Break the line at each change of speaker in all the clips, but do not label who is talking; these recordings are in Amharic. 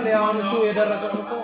ኤግዛክትሊ አሁን እሱ የደረሰው እኮ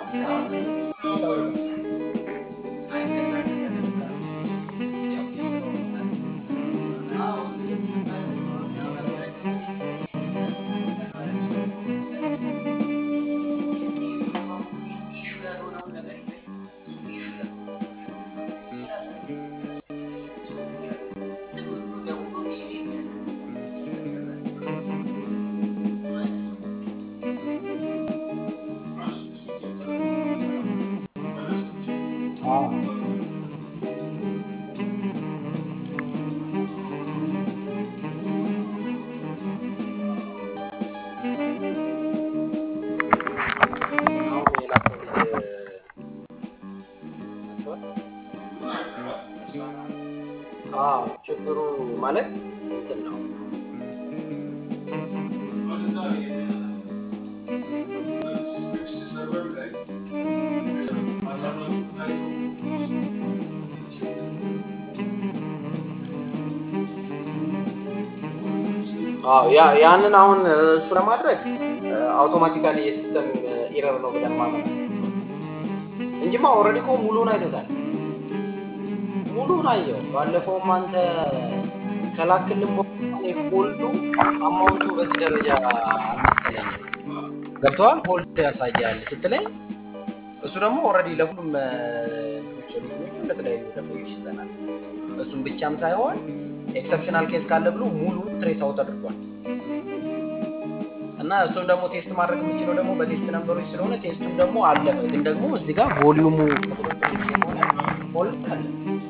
ችግሩ ማለት እንትን ነው ያንን አሁን እሱ ለማድረግ አውቶማቲካሊ የሲስተም ኢረር ነው ብለን ማመን እንጂማ ኦልሬዲ እኮ ሙሉን አይቶታል። ሙሉን አየው። ባለፈውም አንተ ከላክልን ፎልዱ አማውንቱ በዚህ ደረጃ አልመሰለኝም። ገብተዋል ፎልድ ያሳያል ስትለኝ እሱ ደግሞ ኦልሬዲ ለሁሉም ሶሉሽኖቹ ለተለያዩ ደንበኞች ይዘናል። እሱም ብቻም ሳይሆን ኤክሰፕሽናል ኬስ ካለ ብሎ ሙሉ ትሬስ አውት አድርጓል። እና እሱም ደግሞ ቴስት ማድረግ የምችለው ደግሞ በቴስት ነንበሮች ስለሆነ ቴስቱም ደግሞ አለፈ። ግን ደግሞ እዚህ ጋር ቮሊዩሙ ከቁጥጥር ውጭ የሆነ ፎልድ አለ።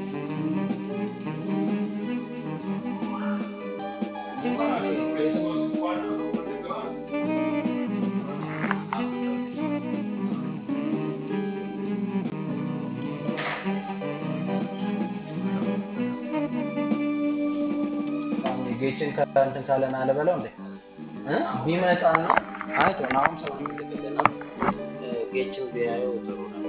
ጌችን ከእንትን ካለን አለበለው እንዴ ቢመጣ ነው አይቶ አሁን ስለምልክልና ጌችን ቢያየው ጥሩ ነው።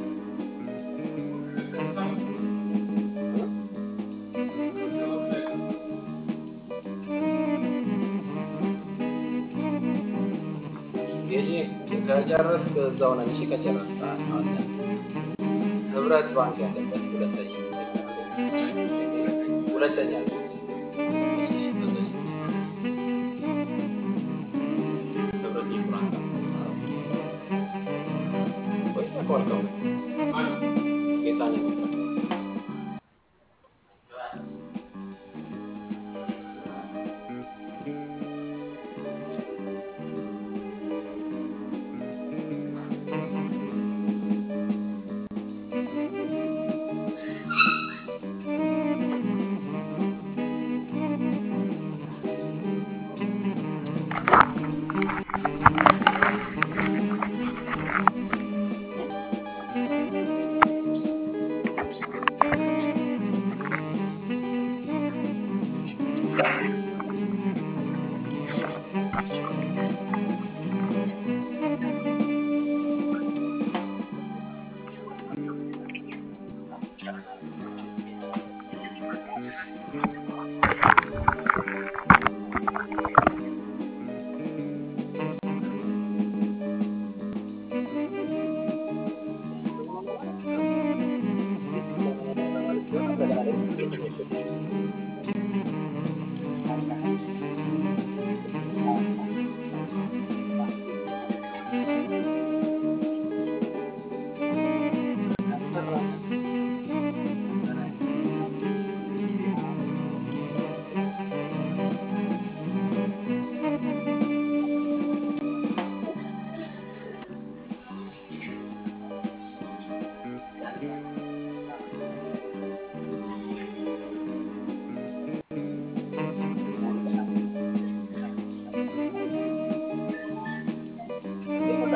ጌጂ ከጨረስክ እዛው ነን። እሺ ከጨረስክ አለ ህብረት ባንክ ያለበት ሁለተኛ ሁለተኛ
Thank you.